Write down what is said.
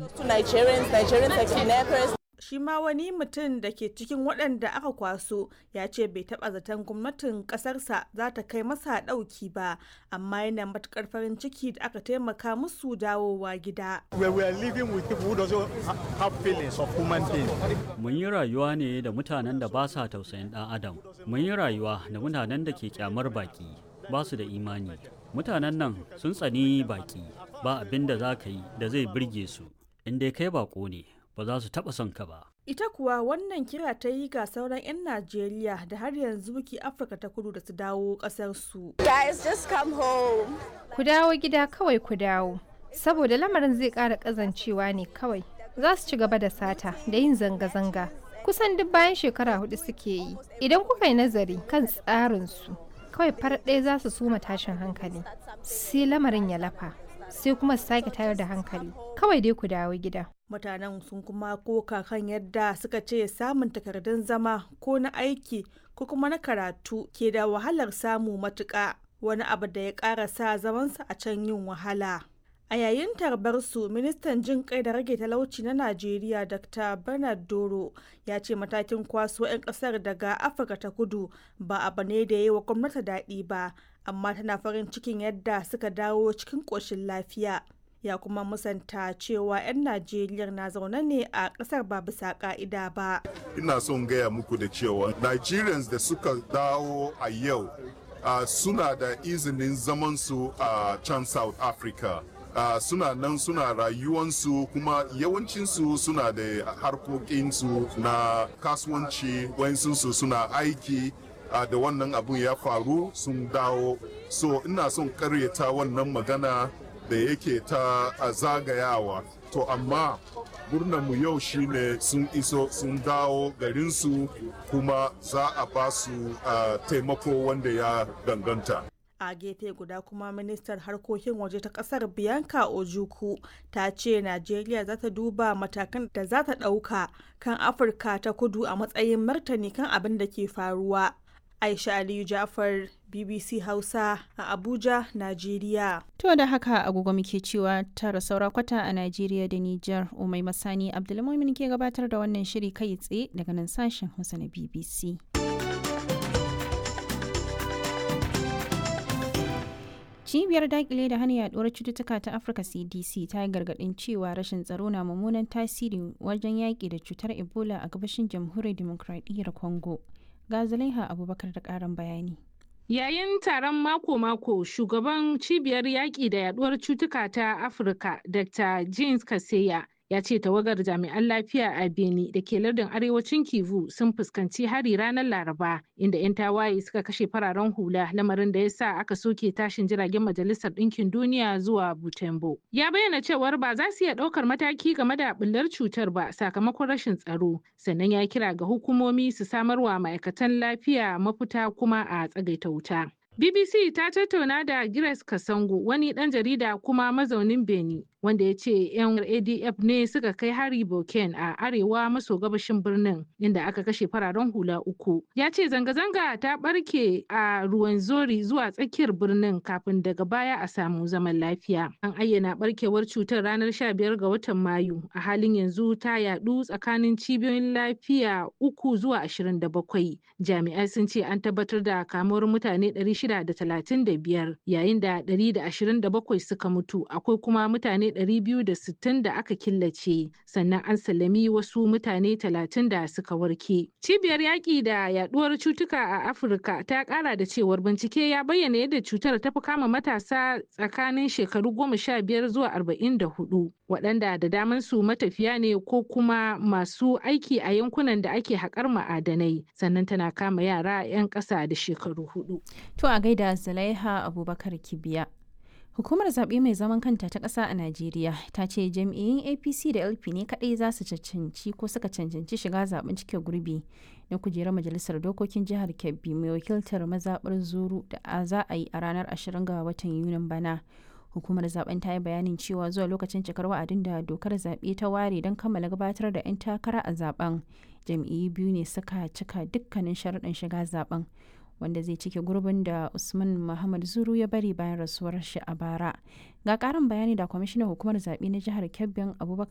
shi ma wani mutum da ke cikin waɗanda aka kwaso ya ce bai taɓa zaton gwamnatin ƙasarsa za ta kai masa ɗauki ba amma yana matuƙar farin ciki da aka taimaka musu dawowa gida. Mun yi rayuwa ne da mutanen da ba sa tausayin ɗan adam. Mun yi rayuwa da mutanen da ke kyamar baki ba su da imani. Mutanen nan sun tsani baki ba abin da za ka yi da zai birge su. In dai kai bako ne ba za su taɓa son ka ba. Ita kuwa wannan kira ta yi ga sauran 'yan Najeriya da har yanzu ke Afirka ta kudu da su dawo ƙasarsu. Guys, just come home. Ku dawo gida kawai ku dawo. Saboda lamarin zai ƙara ƙazancewa ne kawai. Za su ci gaba da sata da yin zanga-zanga. Kusan duk bayan shekara hudu suke yi. Idan kuka yi nazari kan tsarinsu, kawai far ɗaya za su suma tashin hankali. Sai lamarin ya lafa. sai kuma su sake tayar da hankali kawai dai ku dawo gida mutanen sun kuma koka kan yadda suka ce samun takardun zama ko na aiki ko kuma na karatu ke da wahalar samu matuƙa wani abu da ya ƙara sa zamansa a can yin wahala a yayin tarbar su ministan jin kai da rage talauci na najeriya dr bernard doro ya ce matakin kwaso 'yan kasar daga afirka ta kudu ba abu ne da ya yi wa gwamnati daɗi ba amma tana farin cikin yadda suka dawo cikin ƙoshin lafiya ya kuma musanta cewa 'yan najeriya na zaune ne a ƙasar ba bisa ƙa'ida ba ina son gaya muku da cewa nigerians da suka dawo a yau uh, suna da izinin zamansu a uh, can south africa uh, suna nan suna rayuwansu kuma yawancinsu suna da harkokinsu na kasuwanci wayansu suna aiki uh, da wannan abun ya faru sun dawo so ina son karyata wannan magana da yake ta uh, zagayawa to amma mu yau shine sun iso sun dawo garinsu kuma za a ba su uh, taimako wanda ya danganta a gefe guda kuma ministar harkokin waje ta kasar bianca ojuku ta ce najeriya za ta duba matakan da za ta ɗauka kan afirka ta kudu a matsayin martani kan abin da ke faruwa aisha aliyu jafar bbc hausa a abuja najeriya to da haka agogo muke cewa tara saura kwata a najeriya da nijar umai masani abdulmumin ke gabatar da wannan shiri kai tsaye daga nan sashen hausa na bbc cibiyar dakile da hana yaduwar cututtuka ta afirka cdc ta yi gargadin cewa rashin tsaro na mummunan tasiri wajen yaƙi da cutar ebola a gabashin jamhuriyar demokradiyyar congo ga zulaiha abubakar da ƙarin bayani Yayin taron mako-mako, shugaban cibiyar yaƙi da yaduwar cutuka ta Afirka, Dr. James Kaseya, ya ce tawagar jami'an lafiya a Beni da ke lardin arewacin Kivu sun fuskanci hari ranar Laraba, inda 'yan tawaye suka kashe fararen hula lamarin da ya sa aka soke tashin jiragen Majalisar Ɗinkin Duniya zuwa Butembo. Ya bayyana cewar ba za su iya ɗaukar mataki game da ɓullar cutar ba sakamakon rashin tsaro, sannan ya kira ga hukumomi su samarwa ma'aikatan lafiya mafita kuma a tsagaita wuta. BBC ta tattauna da Grace Kasango wani ɗan jarida kuma mazaunin Beni wanda ya ce 'yan ADF ne suka kai hari Boken a arewa maso gabashin birnin inda aka kashe fararen hula uku. Ya ce zanga-zanga ta ɓarke a ruwan zori zuwa tsakiyar birnin kafin daga baya a samu zaman lafiya. An ayyana ɓarkewar cutar ranar 15 ga watan Mayu a halin yanzu ta yaɗu tsakanin cibiyoyin lafiya uku zuwa 27. Jami'ai sun ce an tabbatar da kamuwar mutane 635 yayin da 127 suka mutu akwai kuma mutane 260 da aka killace sannan an sallami wasu mutane 30 da suka warke. Cibiyar yaƙi da yaduwar cutuka a Afirka ta ƙara da cewar bincike ya bayyana yadda cutar ta fi kama matasa tsakanin shekaru 15 zuwa 44 waɗanda da daman su matafiya ne ko kuma masu aiki a yankunan da ake haƙar ma'adanai sannan tana kama yara 'yan ƙasa da shekaru hudu. To a gaida Zulaiha Abubakar Kibiya. Hukumar zaɓe mai zaman kanta ta ƙasa a Najeriya ta ce jam'iyyun APC da LP ne kaɗai za su cancanci ko suka cancanci shiga zaɓen cike gurbi na kujerar majalisar dokokin jihar Kebbi mai wakiltar mazaɓar Zuru da za a yi a ranar 20 ga watan Yunin bana. Hukumar zaben ta yi bayanin cewa zuwa lokacin cikar wa'adin da dokar zaɓe ta ware don kammala gabatar da 'yan takara a zaben jam'iyyu biyu ne suka cika dukkanin sharuɗin shiga zaben. wanda zai cike gurbin da usman muhammad zuru ya bari bayan rasuwar shi a bara ga karin bayani da kwamishinan hukumar zaɓe na jihar kebbin abubakar